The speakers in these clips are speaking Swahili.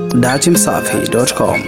datimsafi.com.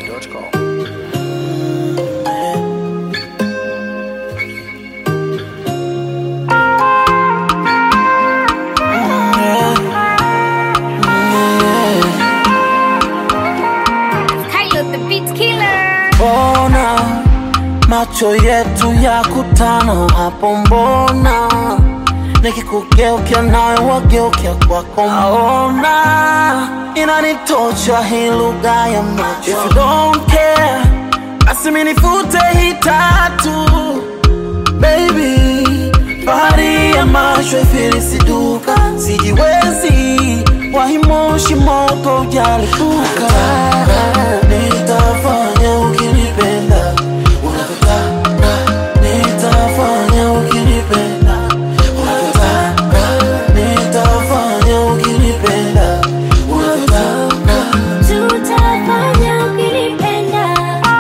Kylo the beat killer. Ona macho yetu ya kutana hapo, mbona nikikugeukia nawe wageukia kwako, naona inanitosha hii lugha ya macho. If you don't care, basi minifute hii tatu baby, bahari ya macho ifilisiduka, sijiwezi wahimoshi moto ujalipuka, nitafanya ukinipenda unavyotaka, nitafanya ukinipenda unavyotaka, nitafanya ukinipenda unavyotaka. Tutafanya ukilipenda.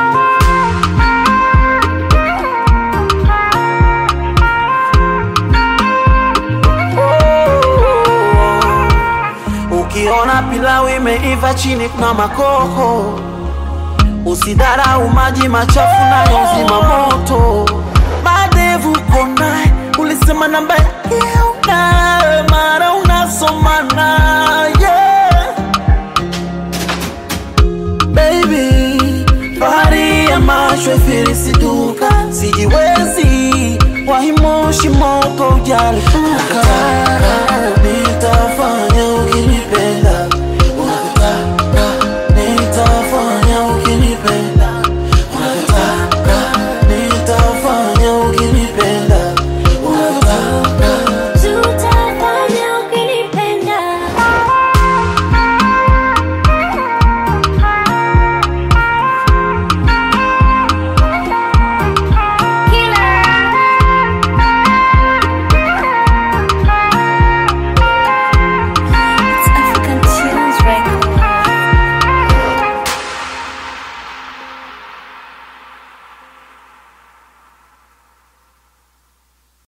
Ukiona pilau imeiva chini kuna makoko, usidharau maji machafu nayo zima moto. Madevu konaye, ulisema namba yake unayo, mara unasoma naye baby, bahari ya macho ifilisiduka, sijiwezi wahimoshi moto ujalipuka